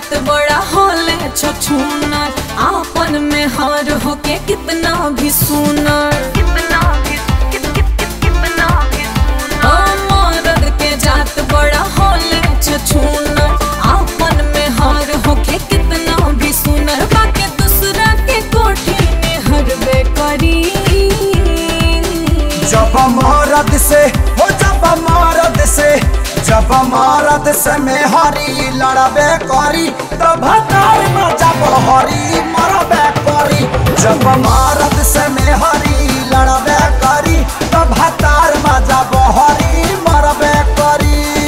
जात बड़ा होले छछूनर आपन में हार होके कितना भी सुनर कितना भी कित, कित, कित, कितना भी सुनर मर्द के जात बड़ा होले छछूनर आपन में हार होके कितना भी सुनर बाके दूसरा के कोठी में हरबे करी जब मरद से हो जब मरद से जब मरद से में हरी लड़बे करी तब हतार में जब हरी मरबे करी जब मरद से में हरी लड़बे करी तब हतार में जब हरी मरबे करी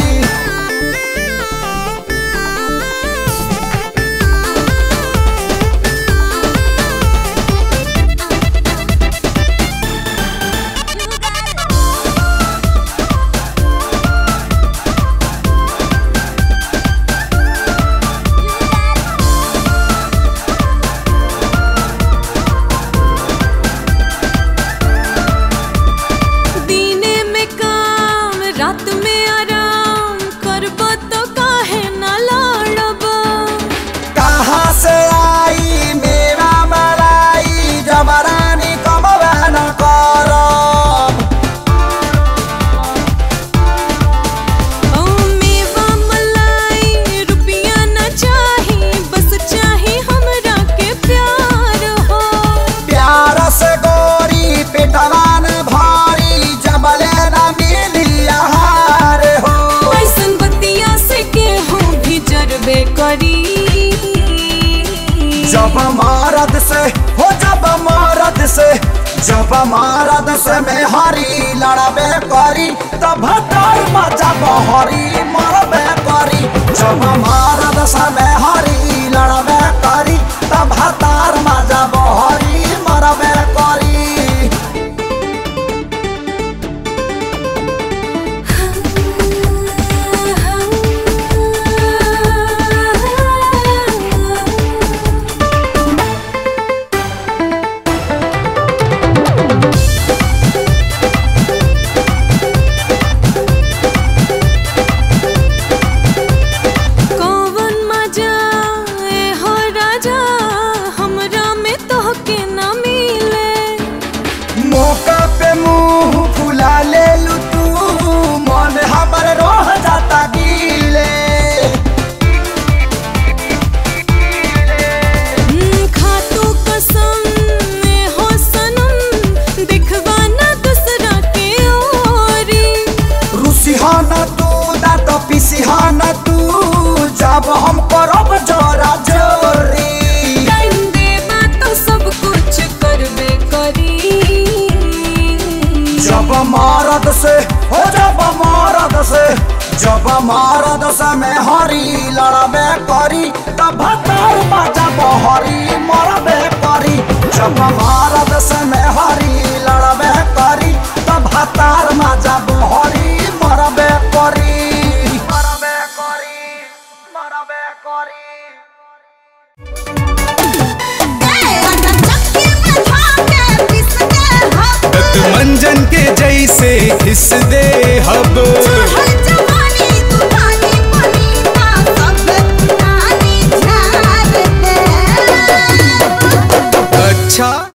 दीने में काम रात में आराम करब तो काहे न लड़ब कहाँ से आई मेरा मलाई जबरानी कमबे न करब ओ मेवा मलाई रुपया न चाही बस चाही हमरा के प्यार हो प्यार से गोरी पिटवान भारी जबले न मिली आहार हो ऐसन बतिया से केहू भी जरबे करी जब मरद से हो जब मरद से जब मरद से में हरी लड़बे करी तब हतार में जब हरी मरबे करी जब मरद से में हरी लड़बे करी तब हतार में जब हरी मरबे करी कौवन मजा ए हो राजा हमरा में तोहके न मिले मौका पे मुंह फुला ले लू तू मन हमर रोह जाता गीले हम्म, खातू कसम ए हो सनम दिखवा न दूसरा के ओरी रुसिहाना तू दांत पिसिहाना तू जब हम करब जोरा जोरी टाइम देबा तो सब कुछ करबे करी जब मरद से हो जब मरद से जब मरद से में हरी लड़बे करी तब हतार जब हरी मरबे करी जब मरद से में हरी लड़बे करी तब हतार जब हरी मरबे करी मरबे करी मरबे करी मंजन के जैसे घिस दे हब